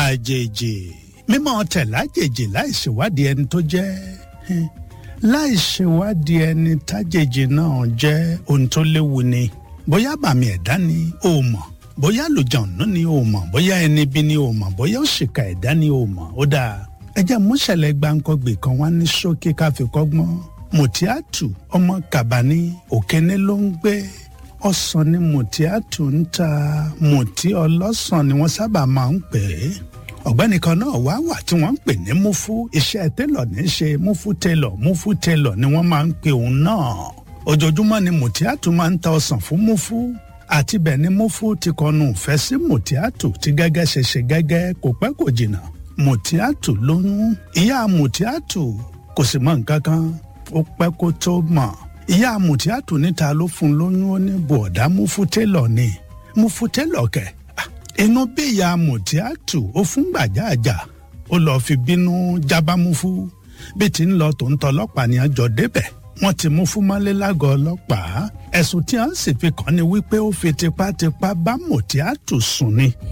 àjèjì mímọ́ tẹ̀lájèjì láì ṣèwádìí ẹni tó jẹ́ láì ṣèwádìí ẹni tájèjì náà jẹ́ ohun tó léwu ni bóyá bàmí ẹ̀dá ni ó mọ̀ bóyá lùjọ̀nù ni ó mọ̀ bóyá ẹni bí ni ó mọ̀ bóyá òṣìkà ẹ̀dá ni ó mọ̀ ó dáa ẹ jẹ́ múṣẹ̀lẹ̀ gbáǹkọ́gbè kan wá ní ṣókí ká fi kọ́gbọ́n mùtíátù ọmọ kàbání òkéné ló ń gbé ọsàn ni mùtíátù ń ta mùtí ọlọ́sàn ni wọ́n sábà máa ń pè é ọ̀gbẹ́ni kan náà wá wà tí wọ́n ń pè ní múfú iṣẹ́ télọ̀ ní í ṣe múfú télọ̀ múfú télọ̀ ni wọ́n máa ń pè òun náà ojoojúmọ́ ni mùtíátù máa ń ta ọsàn fún múfú àti bẹ́ẹ̀ ni múfú ti kọnu ìfẹ́ sí mùtíátù tí gẹ́gẹ́ ṣe ṣe gẹ́gẹ́ kò pẹ́ kò jìnnà mùtíátù lóyún ìyá mùtíátù kò sì mọ nǹkan kan ó pẹ́ kó tó mọ̀ ìyá mùtíátù níta ló fún lóyún ó ní bọ̀dá múfú télọ̀ ni múfú télọ̀ kẹ̀ inú bí ìyá mùtíátù ó fún gbàjáàjà ó lọ́ọ́ fi bínú jábámúfú bí ti ń lọ tó ń tọ́ ọlọ́pàá ni àjọ débẹ̀ wọ́n ti mú fún mọ́lé lágọ̀ọ́ ọlọ́pàá ẹ̀sùn tí wọ́n sì fi kàn ní wípé ó fi tipátipá bá mùtíátù sùn ni